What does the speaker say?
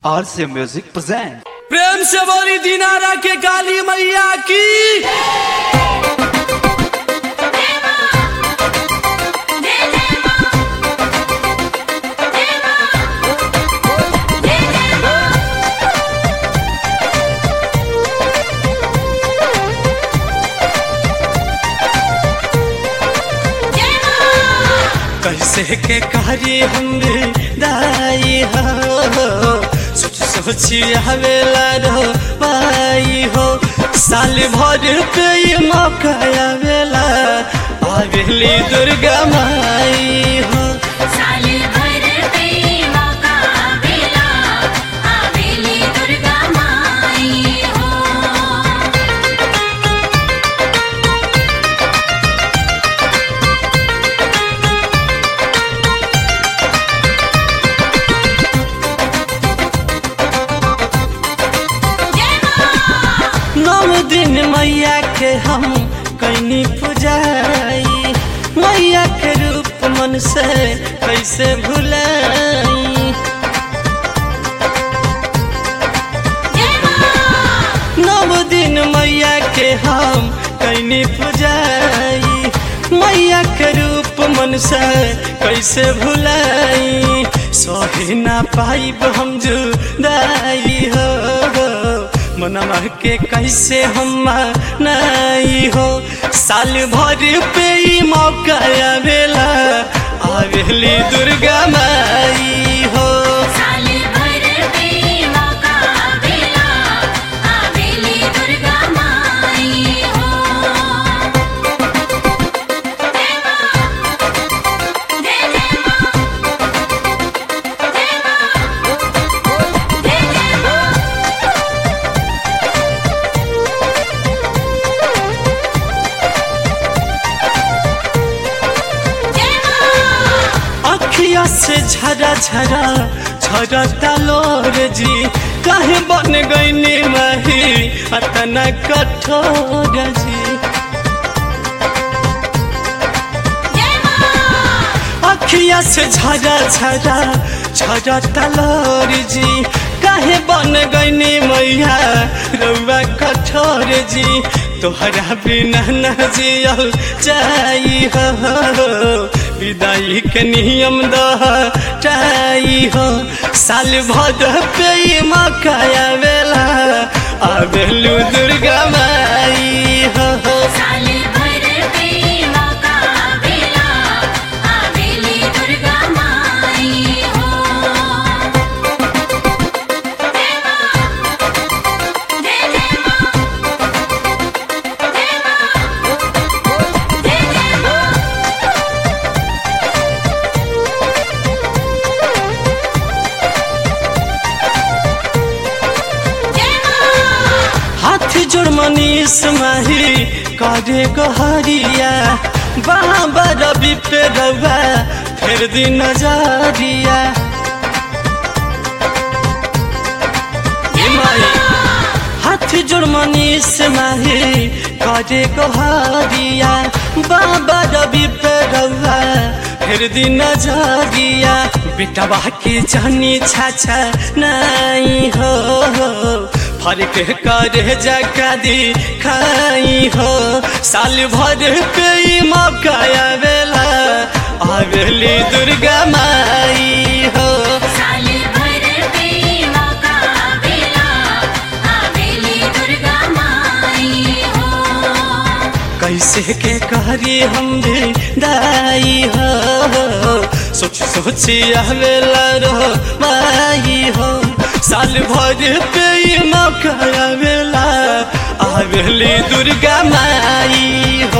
RC Music present. प्रेम से बोली दिनारा के काली मैया की कैसे के कारी हम दाई हो सोच सोची आवेला रो पाई हो साल भर पे ये मौका आवेला आवेली दुर्गा माई हो साले भर पे मौका आवेला आवेली दुर्गा माई हो जय मां नौ दिन मैया के हम कैनी पुजाई मैया के रूप मन से कैसे भुलाई जय मां नव दिन मैया के हम कैनी पुजाई मैया के रूप मन से कैसे भुलाई सही ना पाइब हम जुदाई हो मनवा के कैसे हम नहीं हो साल भर पे ही मौका आवेला आवेली दुर्गा माई हो साले भर पे मौका आवेला आवेली दुर्गा माई हो जय मां जय जय मां जय मां जय जय मां जय मां अखिया से झरा झरा झरता लोर जी काहे बन गईनी माही अतना कठोर जी जय मां अखिया से झरा झरा झरता लोर जी काहे बन गईनी मैया रउआ कठोर जी तोहरा बिना न जियल जाई हो विदाई के नियम दह चाई हो साल भद पे ई मौका आवेला आवेलू दुर्गा माई हो साले भर पे मौका आवेला आवेली दुर्गा माई हो जय मां जय जय मां जय मां जय जय मां जय मां हाथ जोड़ मनीष माही करे गहरिया बाबा रवि पे रवा फिर दिन नजरिया ए माई, हाथ जोड़ मनीष माही करे गहरिया बाबा रवि पे रवा फिर दिन नजरिया बेटवा के जानी छाछा नहीं हो फर्क करे जका दी खाई हो साल भर पे ई मौका आवेला आवेली दुर्गा माई हो साले भर पे मौका आवेला आवेली दुर्गा माई हो कैसे के करी हम भी दाई हो सोच सोची आवेला रो माई हो साल भर पे ई मौका आवेला आवेली दुर्गा माई